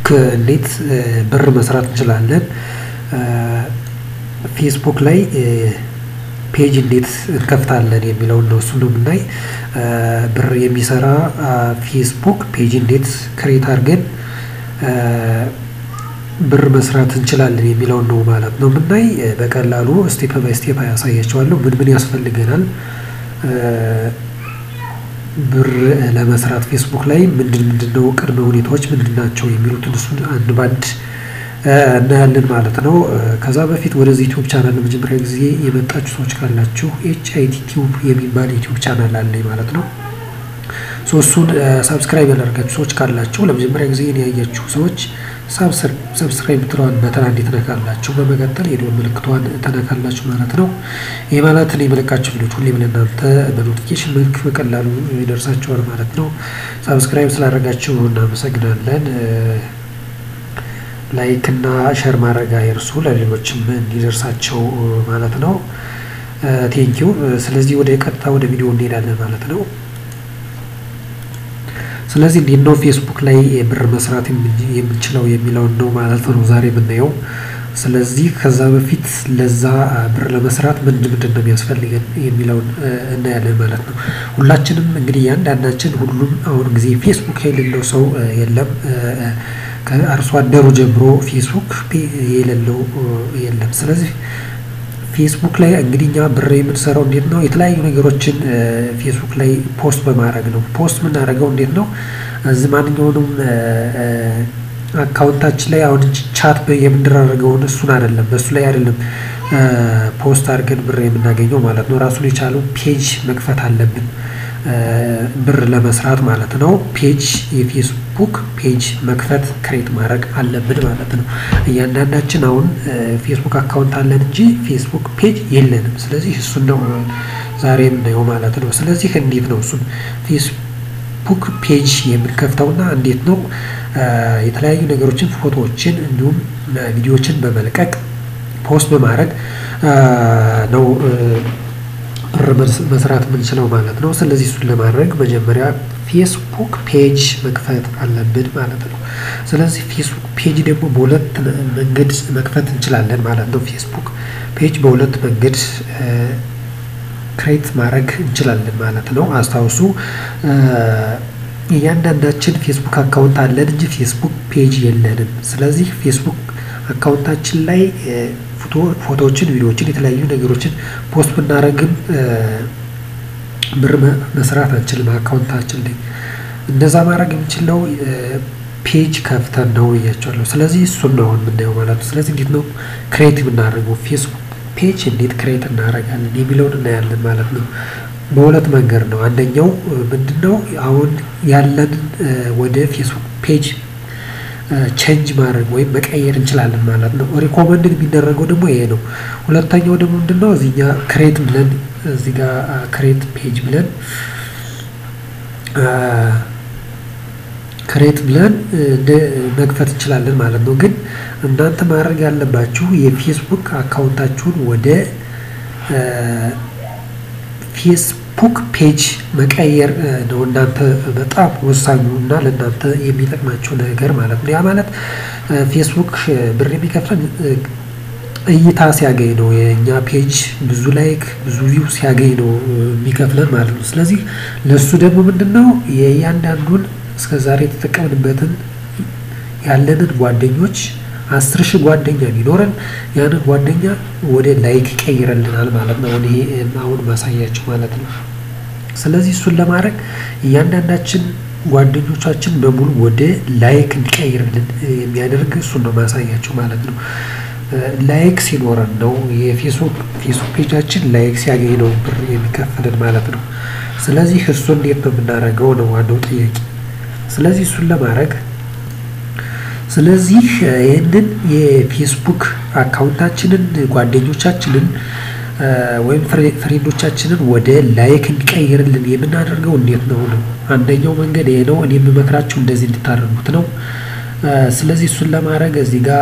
እንዴት ብር መስራት እንችላለን፣ ፌስቡክ ላይ ፔጅ እንዴት እንከፍታለን የሚለውን ነው። እሱ ነው የምናይ። ብር የሚሰራ ፌስቡክ ፔጅ እንዴት ክሬት አድርገን ብር መስራት እንችላለን የሚለውን ነው ማለት ነው የምናይ። በቀላሉ ስቴፕ ባይ ስቴፕ ያሳያቸዋለሁ። ምን ምን ያስፈልገናል ብር ለመስራት ፌስቡክ ላይ ምንድን ምንድን ነው ቅድመ ሁኔታዎች ምንድን ናቸው የሚሉትን እሱን አንድ ባንድ እናያለን ማለት ነው። ከዛ በፊት ወደዚህ ዩቲዩብ ቻናል ለመጀመሪያ ጊዜ የመጣችሁ ሰዎች ካላችሁ ኤች አይ ቲ ቲዩብ የሚባል ዩቲዩብ ቻናል አለኝ ማለት ነው። እሱን ሳብስክራይብ ያላደርጋችሁ ሰዎች ካላችሁ ለመጀመሪያ ጊዜ ያያችሁ ሰዎች ሰብስክራይብ ብትለዋን በተና እንዴት ትነካላችሁ። በመቀጠል የደወል ምልክቷን ተነካላችሁ ማለት ነው። ይህ ማለት እኔ የመለቃችሁ ቪዲዮች ሁሌም ለእናንተ በኖቲፊኬሽን መልክ በቀላሉ ይደርሳችኋል ማለት ነው። ሳብስክራይብ ስላደረጋችሁ እናመሰግናለን። ላይክ እና ሸር ማድረግ አይርሱ ለሌሎችም እንዲደርሳቸው ማለት ነው። ቴንኪው። ስለዚህ ወደ ቀጥታ ወደ ቪዲዮ እንሄዳለን ማለት ነው። ስለዚህ እንዴት ነው ፌስቡክ ላይ ብር መስራት የምንችለው የሚለውን ነው ማለት ነው ዛሬ የምናየው። ስለዚህ ከዛ በፊት ለዛ ብር ለመስራት ምንድን ምንድን ነው የሚያስፈልገን የሚለውን እናያለን ማለት ነው። ሁላችንም እንግዲህ እያንዳንዳችን ሁሉም አሁን ጊዜ ፌስቡክ የሌለው ሰው የለም። ከአርሶ አደሩ ጀምሮ ፌስቡክ የሌለው የለም። ስለዚህ ፌስቡክ ላይ እንግዲህ እኛ ብር የምንሰራው እንዴት ነው? የተለያዩ ነገሮችን ፌስቡክ ላይ ፖስት በማድረግ ነው። ፖስት የምናደርገው እንዴት ነው? እዚህ ማንኛውንም አካውንታችን ላይ አሁን ቻት የምንደራረገውን እሱን አይደለም፣ በእሱ ላይ አይደለም ፖስት አድርገን ብር የምናገኘው ማለት ነው። ራሱን የቻለው ፔጅ መክፈት አለብን ብር ለመስራት ማለት ነው። ፔጅ የፌስቡክ ፔጅ መክፈት ክሬት ማድረግ አለብን ማለት ነው። እያንዳንዳችን አሁን ፌስቡክ አካውንት አለን እንጂ ፌስቡክ ፔጅ የለንም። ስለዚህ እሱን ነው ዛሬ የምናየው ማለት ነው። ስለዚህ እንዴት ነው እሱን ፌስቡክ ፔጅ የምንከፍተውና እንዴት ነው የተለያዩ ነገሮችን ፎቶዎችን፣ እንዲሁም ቪዲዮዎችን በመልቀቅ ፖስት በማድረግ ነው ብር መስራት የምንችለው ማለት ነው። ስለዚህ እሱን ለማድረግ መጀመሪያ ፌስቡክ ፔጅ መክፈት አለብን ማለት ነው። ስለዚህ ፌስቡክ ፔጅ ደግሞ በሁለት መንገድ መክፈት እንችላለን ማለት ነው። ፌስቡክ ፔጅ በሁለት መንገድ ክሬት ማድረግ እንችላለን ማለት ነው። አስታውሱ እያንዳንዳችን ፌስቡክ አካውንት አለን እንጂ ፌስቡክ ፔጅ የለንም። ስለዚህ ፌስቡክ አካውንታችን ላይ ፎቶዎችን፣ ቪዲዮዎችን፣ የተለያዩ ነገሮችን ፖስት ብናደርግም ብር መስራት አንችልም አካውንታችን ላይ። እንደዛ ማድረግ የምንችለው ፔጅ ከፍተን ነው እያቸዋለሁ። ስለዚህ እሱን ነው አሁን የምናየው ማለት ነው። ስለዚህ እንዴት ነው ክሬት የምናደርገው ፌስቡክ ፔጅ እንዴት ክሬት እናደርጋለን የሚለውን እናያለን ማለት ነው። በሁለት መንገድ ነው። አንደኛው ምንድነው አሁን ያለንን ወደ ፌስቡክ ፔጅ ቼንጅ ማድረግ ወይም መቀየር እንችላለን ማለት ነው። ሪኮመንድድ የሚደረገው ደግሞ ይሄ ነው። ሁለተኛው ደግሞ ምንድነው እዚህኛ ክሬት ብለን እዚህ ጋር ክሬት ፔጅ ብለን ክሬት ብለን መክፈት እንችላለን ማለት ነው። ግን እናንተ ማድረግ ያለባችሁ የፌስቡክ አካውንታችሁን ወደ ፌስቡክ ፔጅ መቀየር ነው እናንተ በጣም ወሳኙ እና ለእናንተ የሚጠቅማቸው ነገር ማለት ነው። ያ ማለት ፌስቡክ ብር የሚከፍለን እይታ ሲያገኝ ነው። የእኛ ፔጅ ብዙ ላይክ ብዙ ቪው ሲያገኝ ነው የሚከፍለን ማለት ነው። ስለዚህ ለእሱ ደግሞ ምንድን ነው የእያንዳንዱን እስከ ዛሬ የተጠቀምንበትን ያለንን ጓደኞች አስር ሺህ ጓደኛ ቢኖረን ያንን ጓደኛ ወደ ላይክ ይቀይረልናል ማለት ነው። ይሄ አሁን ማሳያችሁ ማለት ነው። ስለዚህ እሱን ለማድረግ እያንዳንዳችን ጓደኞቻችን በሙሉ ወደ ላይክ እንዲቀይርልን የሚያደርግ እሱን ነው ማሳያችሁ ማለት ነው። ላይክ ሲኖረን ነው የፌስቡክ ፌስቡክ ፔጃችን ላይክ ሲያገኝ ነው ብር የሚከፍልን ማለት ነው። ስለዚህ እሱ እንዴት ነው የምናደርገው ነው ዋናው ጥያቄ። ስለዚህ እሱን ለማድረግ ስለዚህ ይህንን የፌስቡክ አካውንታችንን ጓደኞቻችንን ወይም ፍሬንዶቻችንን ወደ ላይክ እንዲቀይርልን የምናደርገው እንዴት ነው ነው? አንደኛው መንገድ ይሄ ነው። እኔ የምመክራችሁ እንደዚህ እንድታደርጉት ነው። ስለዚህ እሱን ለማድረግ እዚህ ጋር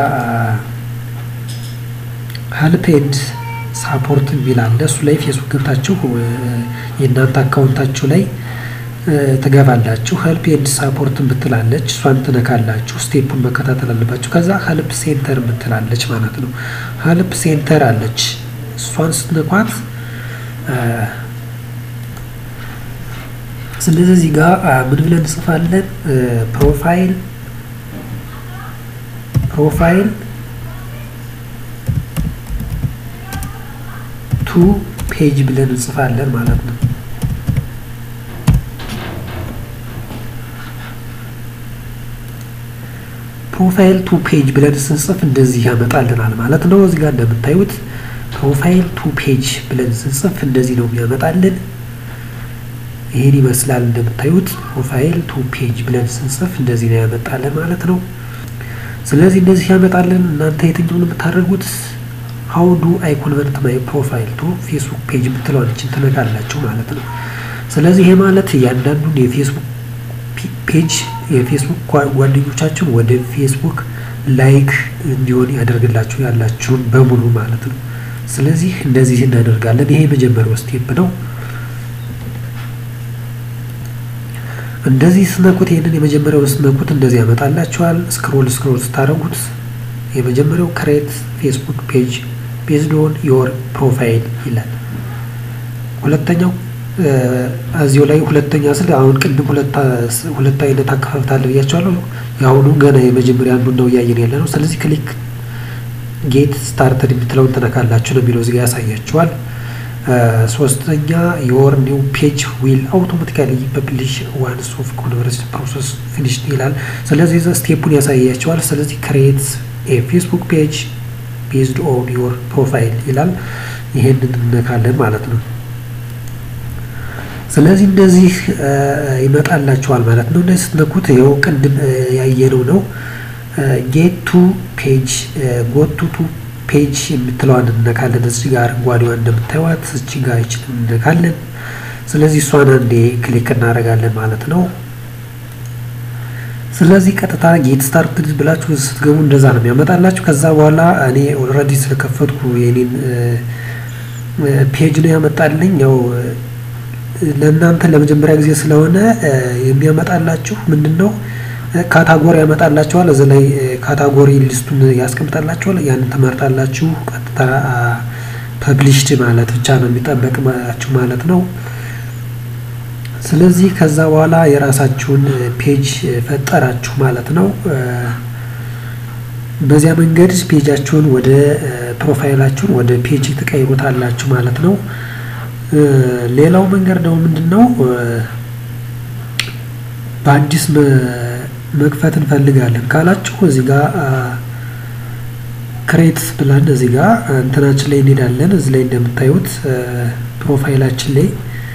ሀልፕ ኤንድ ሳፖርት የሚል አለ። እሱ ላይ ፌስቡክ ገብታችሁ የእናንተ አካውንታችሁ ላይ ትገባላችሁ። ሄልፕ ኤንድ ሳፖርት ምትላለች እሷን ትነካላችሁ። ስቴፑን መከታተል አለባችሁ። ከዛ ሄልፕ ሴንተር ምትላለች ማለት ነው። ሄልፕ ሴንተር አለች። እሷን ስትነኳት ስለዚህ እዚህ ጋር ምን ብለን እንጽፋለን? ፕሮፋይል ፕሮፋይል ቱ ፔጅ ብለን እንጽፋለን ማለት ነው። ፕሮፋይል ቱ ፔጅ ብለን ስንጽፍ እንደዚህ ያመጣልናል ማለት ነው። እዚህ ጋር እንደምታዩት ፕሮፋይል ቱ ፔጅ ብለን ስንጽፍ እንደዚህ ነው የሚያመጣልን። ይህን ይመስላል እንደምታዩት ፕሮፋይል ቱ ፔጅ ብለን ስንጽፍ እንደዚህ ነው ያመጣልን ማለት ነው። ስለዚህ እንደዚህ ያመጣልን። እናንተ የትኛውን የምታደርጉት ሀው ዱ አይ ኮንቨርት ማይ ፕሮፋይል ቱ ፌስቡክ ፔጅ የምትለዋችን ትነካላችሁ ማለት ነው። ስለዚህ ይሄ ማለት እያንዳንዱን የፌስቡክ ፔጅ የፌስቡክ ጓደኞቻችሁን ወደ ፌስቡክ ላይክ እንዲሆን ያደርግላችሁ ያላችሁን በሙሉ ማለት ነው። ስለዚህ እንደዚህ እናደርጋለን። ይሄ የመጀመሪያው ስቴፕ ነው። እንደዚህ ስነኩት ይሄንን የመጀመሪያው ስነኩት እንደዚህ ያመጣላችኋል። ስክሮል ስክሮል ስታደርጉት የመጀመሪያው ክሬት ፌስቡክ ፔጅ ቤዝድ ኦን ዮር ፕሮፋይል ይላል። ሁለተኛው እዚሁ ላይ ሁለተኛ ስል አሁን ቅድም ሁለት አይነት አከፋፍታለ ብያቸዋለሁ። የአሁኑ ገና የመጀመሪያ አንዱ ነው እያየን ያለ ነው። ስለዚህ ክሊክ ጌት ስታርተድ የምትለውን ትነካላችሁ ነው የሚለው እዚጋ ያሳያችኋል። ሶስተኛ ዮር ኒው ፔጅ ዊል አውቶማቲካሊ ፐብሊሽ ዋንስ ኦፍ ኮንቨርሴሽን ፕሮሰስ ፊኒሽድ ይላል። ስለዚህ ስቴፑን ያሳያቸዋል። ስለዚህ ክሬት የፌስቡክ ፔጅ ቤዝድ ኦን ዮር ፕሮፋይል ይላል። ይሄንን እንነካለን ማለት ነው። ስለዚህ እንደዚህ ይመጣላችኋል ማለት ነው። እንደዚህ ስትነኩት ይኸው ቅድም ያየነው ነው። ጌት ቱ ፔጅ ጎቱ ቱ ፔጅ የምትለዋን እንነካለን። እዚህ ጋር አረንጓዴዋን እንደምታዩት እዚህ ጋር ይችን እንነካለን። ስለዚህ እሷን አንዴ ክሊክ እናደርጋለን ማለት ነው። ስለዚህ ቀጥታ ጌት ስታርትድ ብላችሁ ስትገቡ እንደዛ ነው የሚያመጣላችሁ። ከዛ በኋላ እኔ ኦልሬዲ ስለከፈትኩ የኔን ፔጅ ነው ያመጣልኝ። ያው ለእናንተ ለመጀመሪያ ጊዜ ስለሆነ የሚያመጣላችሁ ምንድን ነው ካታጎሪ ያመጣላችኋል። እዚ ላይ ካታጎሪ ሊስቱን ያስቀምጣላችኋል። ያንን ትመርጣላችሁ። ቀጥታ ፐብሊሽድ ማለት ብቻ ነው የሚጠበቅባችሁ ማለት ነው። ስለዚህ ከዛ በኋላ የራሳችሁን ፔጅ ፈጠራችሁ ማለት ነው። በዚያ መንገድ ፔጃችሁን ወደ ፕሮፋይላችሁን ወደ ፔጅ ትቀይሩታላችሁ ማለት ነው። ሌላው መንገድ ደግሞ ምንድን ነው በአዲስ መክፈት እንፈልጋለን ካላችሁ እዚህ ጋር ክሬት ብለን እዚህ ጋር እንትናችን ላይ እንሄዳለን። እዚህ ላይ እንደምታዩት ፕሮፋይላችን ላይ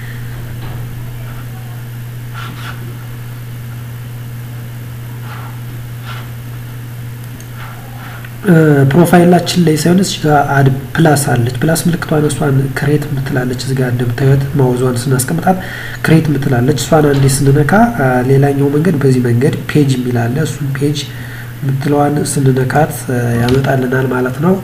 ፕሮፋይላችን ላይ ሳይሆን እዚህ ጋር አድ ፕላስ አለች። ፕላስ ምልክቷን እሷን ክሬት ምትላለች። እዚህ ጋር እንደምታዩት ማውዟን ስናስቀምጣት ክሬት ምትላለች። እሷን አንዴ ስንነካ ሌላኛው መንገድ በዚህ መንገድ ፔጅ የሚላለ እሱን ፔጅ ምትለዋን ስንነካት ያመጣልናል ማለት ነው።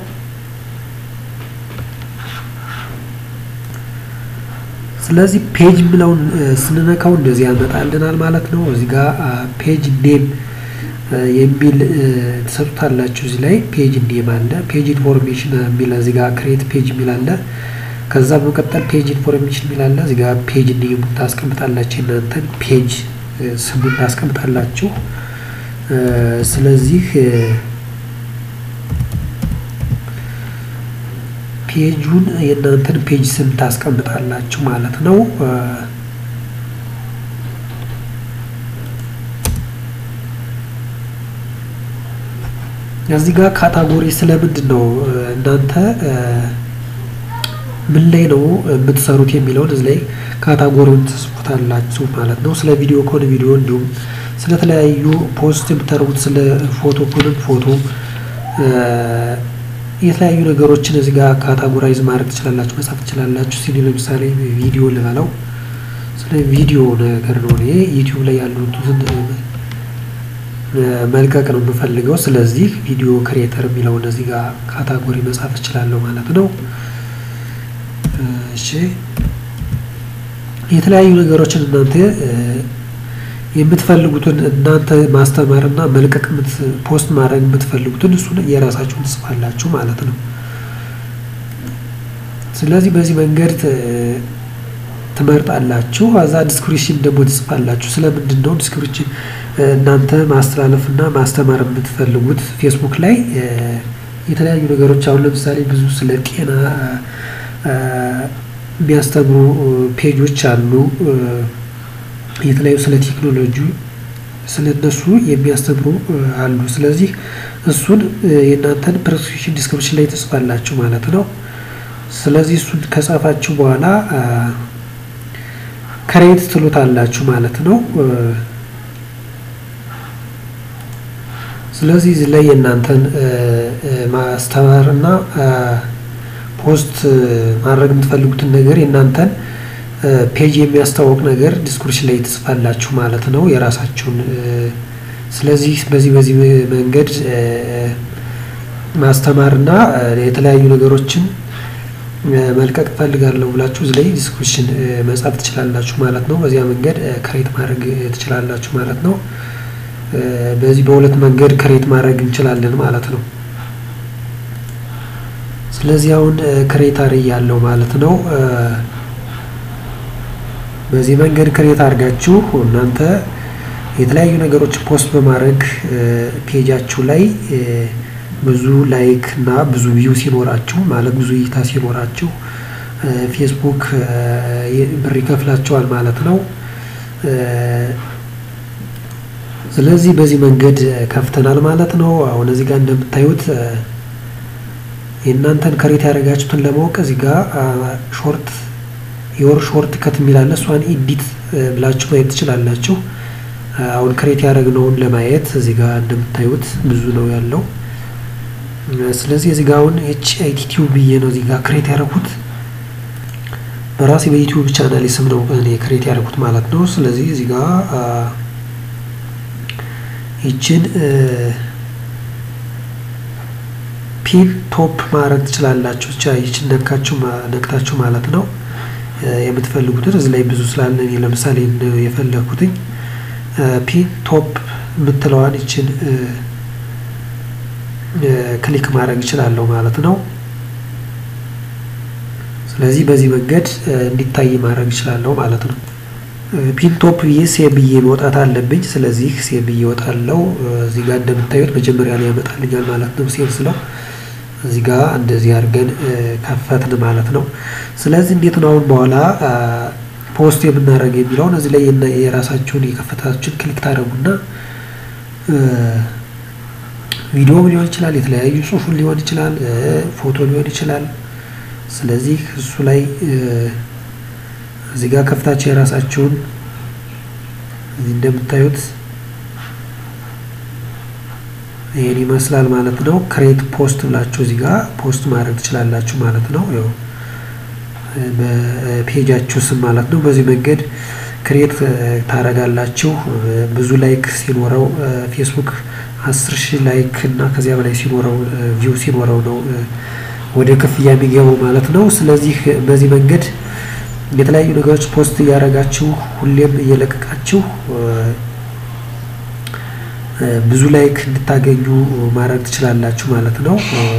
ስለዚህ ፔጅ የሚለውን ስንነካው እንደዚህ ያመጣልናል ማለት ነው። እዚህ ጋር ፔጅ ኔም የሚል ትሰጡታላችሁ። እዚህ ላይ ፔጅ ኔም አለ፣ ፔጅ ኢንፎርሜሽን የሚል እዚህ ጋር ክሬት ፔጅ የሚል አለ። ከዛ በመቀጠል ፔጅ ኢንፎርሜሽን የሚል አለ። እዚህ ጋር ፔጅ ኔም ታስቀምጣላችሁ፣ እናንተን ፔጅ ስሙን ታስቀምጣላችሁ። ስለዚህ ፔጁን የእናንተን ፔጅ ስም ታስቀምጣላችሁ ማለት ነው። እዚህ ጋር ካታጎሪ ስለምንድን ነው እናንተ ምን ላይ ነው የምትሰሩት የሚለውን እዚህ ላይ ካታጎሪውን ትጽፉታላችሁ ማለት ነው። ስለ ቪዲዮ ከሆነ ቪዲዮ፣ እንዲሁም ስለተለያዩ ፖስት የምታደርጉት ስለ ፎቶ ከሆነ ፎቶ፣ የተለያዩ ነገሮችን እዚህ ጋር ካታጎራይዝ ማድረግ ትችላላችሁ፣ መጻፍ ትችላላችሁ። ሲዲ ለምሳሌ ቪዲዮ ልበለው፣ ስለ ቪዲዮ ነገር ነው እኔ ዩቲዩብ ላይ ያሉትን መልቀቅ ነው የምፈልገው። ስለዚህ ቪዲዮ ክሬተር የሚለውን እዚህ ጋር ካታጎሪ መጻፍ እችላለሁ ማለት ነው። እሺ የተለያዩ ነገሮችን እናንተ የምትፈልጉትን እናንተ ማስተማርና መልቀቅ ፖስት ማድረግ የምትፈልጉትን እሱን የራሳችሁን ትጽፋላችሁ ማለት ነው። ስለዚህ በዚህ መንገድ ትመርጣላችሁ። አዛ ዲስክሪፕሽን ደግሞ ትጽፋላችሁ። ስለምንድን ነው ዲስክሪፕሽን እናንተ ማስተላለፍና ማስተማር የምትፈልጉት? ፌስቡክ ላይ የተለያዩ ነገሮች አሁን ለምሳሌ ብዙ ስለ ጤና የሚያስተምሩ ፔጆች አሉ። የተለያዩ ስለ ቴክኖሎጂ ስለ እነሱ የሚያስተምሩ አሉ። ስለዚህ እሱን የእናንተን ፕሬስክሪፕሽን ዲስክሪፕሽን ላይ ትጽፋላችሁ ማለት ነው። ስለዚህ እሱን ከጻፋችሁ በኋላ ክሬት ትሉታላችሁ ማለት ነው። ስለዚህ እዚህ ላይ የእናንተን ማስተማር እና ፖስት ማድረግ የምትፈልጉትን ነገር የእናንተን ፔጅ የሚያስተዋውቅ ነገር ዲስክሪፕሽን ላይ ትጽፋላችሁ ማለት ነው የራሳችሁን። ስለዚህ በዚህ በዚህ መንገድ ማስተማር እና የተለያዩ ነገሮችን መልቀቅ እፈልጋለሁ ብላችሁ እዚህ ላይ ዲስክሪፕሽን መጻፍ ትችላላችሁ ማለት ነው። በዚያ መንገድ ክሬት ማድረግ ትችላላችሁ ማለት ነው። በዚህ በሁለት መንገድ ክሬት ማድረግ እንችላለን ማለት ነው። ስለዚህ አሁን ክሬት አድርጌያለሁ ማለት ነው። በዚህ መንገድ ክሬት አድርጋችሁ እናንተ የተለያዩ ነገሮች ፖስት በማድረግ ፔጃችሁ ላይ ብዙ ላይክ እና ብዙ ቪው ሲኖራችሁ ማለት ብዙ እይታ ሲኖራችሁ ፌስቡክ ብር ይከፍላችኋል ማለት ነው። ስለዚህ በዚህ መንገድ ከፍተናል ማለት ነው። አሁን እዚህ ጋር እንደምታዩት የእናንተን ክሬት ያደረጋችሁትን ለማወቅ እዚህ ጋር ሾርት የወር ሾርት ከት የሚላለ እሷን ኢዲት ብላችሁ ማየት ትችላላችሁ። አሁን ክሬት ያደረግነውን ለማየት እዚህ ጋር እንደምታዩት ብዙ ነው ያለው። ስለዚህ እዚህ ጋር አሁን ኤች አይቲ ቲዩብ ብዬ ነው እዚህ ጋር ክሬት ያደረኩት በራሴ በዩቲዩብ ቻናል ስም ነው እኔ ክሬት ያደረኩት ማለት ነው። ስለዚህ እዚህ ጋር ይችን ፒን ቶፕ ማድረግ ትችላላችሁ። ብቻ ይችን ነካችሁ ነክታችሁ ማለት ነው የምትፈልጉትን እዚህ ላይ ብዙ ስላለ እኔ ለምሳሌ የፈለኩትኝ ፒን ቶፕ የምትለዋን ይችን ክሊክ ማድረግ እችላለሁ ማለት ነው። ስለዚህ በዚህ መንገድ እንዲታይ ማድረግ እችላለሁ ማለት ነው። ፒን ቶፕ ብዬ ሴቭ ብዬ መውጣት አለብኝ። ስለዚህ ሴቭ ብዬ እወጣለሁ። እዚህ ጋር እንደምታዩት መጀመሪያ ላይ ያመጣልኛል ማለት ነው። ሴቭ ስለው እዚህ ጋር እንደዚህ አድርገን ከፈትን ማለት ነው። ስለዚህ እንዴት ነው አሁን በኋላ ፖስት የምናደርግ የሚለውን እዚህ ላይ የራሳችሁን የከፈታችሁን ክሊክ ታደርጉና ቪዲዮም ሊሆን ይችላል፣ የተለያዩ ጽሁፉን ሊሆን ይችላል፣ ፎቶ ሊሆን ይችላል። ስለዚህ እሱ ላይ እዚህ ጋር ከፍታችሁ የራሳችሁን እዚህ እንደምታዩት ይሄን ይመስላል ማለት ነው። ክሬት ፖስት ብላችሁ እዚህ ጋር ፖስት ማድረግ ትችላላችሁ ማለት ነው። ያው በፔጃችሁ ስም ማለት ነው። በዚህ መንገድ ክሬት ታደርጋላችሁ። ብዙ ላይክ ሲኖረው ፌስቡክ አስር ሺህ ላይክ እና ከዚያ በላይ ሲኖረው ቪው ሲኖረው ነው ወደ ክፍያ የሚገባው ማለት ነው። ስለዚህ በዚህ መንገድ የተለያዩ ነገሮች ፖስት እያደረጋችሁ ሁሌም እየለቀቃችሁ ብዙ ላይክ እንድታገኙ ማድረግ ትችላላችሁ ማለት ነው።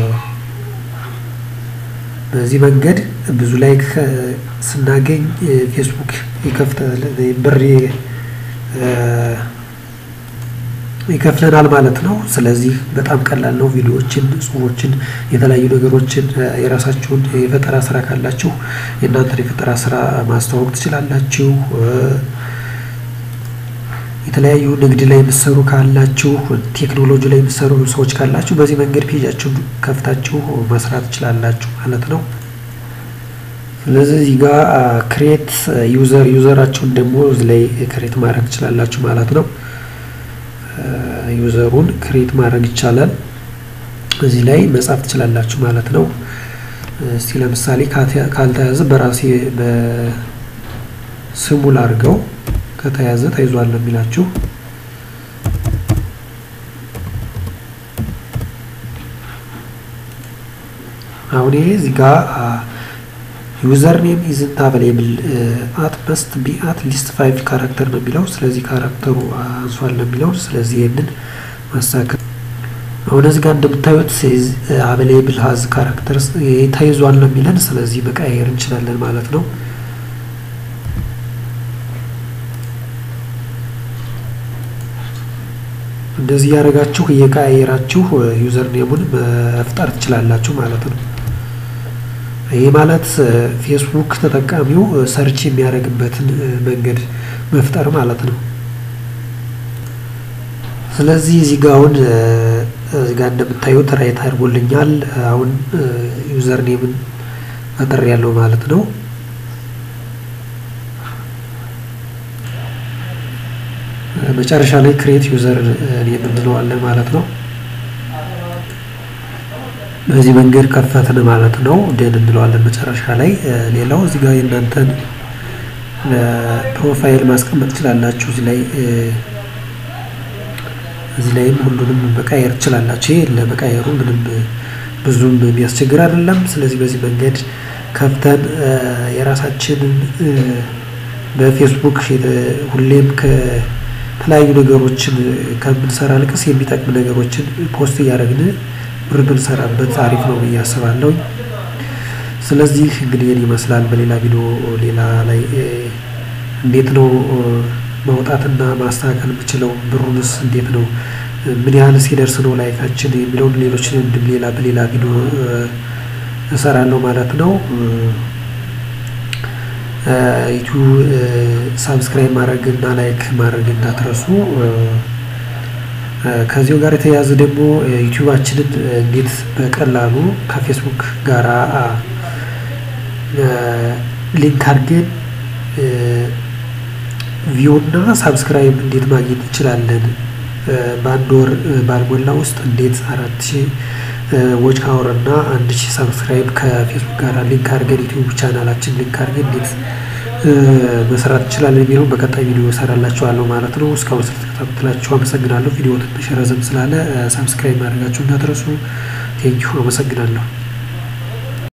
በዚህ መንገድ ብዙ ላይክ ስናገኝ ፌስቡክ ይከፍታል ብር ይከፍለናል ማለት ነው። ስለዚህ በጣም ቀላል ነው። ቪዲዮዎችን፣ ጽሁፎችን፣ የተለያዩ ነገሮችን የራሳችሁን የፈጠራ ስራ ካላችሁ የእናንተን የፈጠራ ስራ ማስተዋወቅ ትችላላችሁ። የተለያዩ ንግድ ላይ የምትሰሩ ካላችሁ፣ ቴክኖሎጂ ላይ የምትሰሩ ሰዎች ካላችሁ በዚህ መንገድ ፔጃችሁን ከፍታችሁ መስራት ትችላላችሁ ማለት ነው። ስለዚህ እዚህ ጋር ክሬት ዩዘር ዩዘራችሁን ደግሞ እዚህ ላይ ክሬት ማድረግ ትችላላችሁ ማለት ነው። ዩዘሩን ክሬት ማድረግ ይቻላል። እዚህ ላይ መጻፍ ትችላላችሁ ማለት ነው። እስቲ ለምሳሌ ካልተያዘ በራሴ በስሙ ላድርገው። ከተያዘ ተይዟል ነው የሚላችሁ። አሁን ይሄ እዚህ ጋር ዩዘር ኔም ኢዝንት አቬሌብል አት መስት ቢ አት ሊስት ፋይቭ ካራክተር ነው የሚለው። ስለዚህ ካራክተሩ አንሷል ነው የሚለው። ስለዚህ ይህንን ማስተካከል አሁን እዚህ ጋር እንደምታዩት አቬሌብል ሀዝ ካራክተርስ ተይዟል ነው የሚለን። ስለዚህ መቀያየር እንችላለን ማለት ነው። እንደዚህ ያደረጋችሁ እየቀያየራችሁ ዩዘር ኔሙን መፍጠር ትችላላችሁ ማለት ነው። ይህ ማለት ፌስቡክ ተጠቃሚው ሰርች የሚያደርግበትን መንገድ መፍጠር ማለት ነው። ስለዚህ እዚህ ጋ አሁን እዚህ ጋ እንደምታዩት ራይት አድርጎልኛል። አሁን ዩዘር ኔምን ፈጥር ያለው ማለት ነው። መጨረሻ ላይ ክሬት ዩዘር ኔም እንለዋለን ማለት ነው። በዚህ መንገድ ከፈትን ማለት ነው። ደን እንለዋለን መጨረሻ ላይ። ሌላው እዚህ ጋር የእናንተን ፕሮፋይል ማስቀመጥ ትችላላችሁ። እዚህ ላይ እዚህ ላይም ሁሉንም መቃየር ትችላላችሁ። ይሄ ለመቃየሩ ምንም ብዙም የሚያስቸግር አይደለም። ስለዚህ በዚህ መንገድ ከፍተን የራሳችንን በፌስቡክ ሁሌም ከተለያዩ ነገሮችን ከምንሰራ ልቅስ የሚጠቅም ነገሮችን ፖስት እያደረግን ብር ብንሰራበት አሪፍ ነው ብዬ አስባለሁ። ስለዚህ እንግዲህ ይህን ይመስላል። በሌላ ቪዲዮ ሌላ ላይ እንዴት ነው ማውጣትና ማስተካከል የምችለው ብሩንስ እንዴት ነው ምን ያህል ሲደርስ ነው ላይካችን የሚለውን ሌሎች እንድም ሌላ በሌላ ቪዲዮ እሰራለሁ ማለት ነው። ዩቲዩብ ሳብስክራይብ ማድረግ እና ላይክ ማድረግ እንዳትረሱ። ከዚሁ ጋር የተያያዘ ደግሞ ዩቲዩባችንን እንዴት በቀላሉ ከፌስቡክ ጋር ሊንክ አድርገን ቪው እና ሳብስክራይብ እንዴት ማግኘት እንችላለን? በአንድ ወር ባልሞላ ውስጥ እንዴት አራት ሺህ ዎች አወር እና አንድ ሺህ ሳብስክራይብ ከፌስቡክ ጋር ሊንክ አድርገን ዩቲዩብ ቻናላችን ሊንክ አድርገን እንዴት መስራት እንችላለን የሚለውን በቀጣይ ቪዲዮ እሰራላችኋለሁ ማለት ነው። እስካሁን ስለተከታተላችሁ አመሰግናለሁ። ቪዲዮ ትንሽ ረዘም ስላለ ሳብስክራይብ ማድረጋችሁ እንዳትረሱ። ቴንኪዩ አመሰግናለሁ።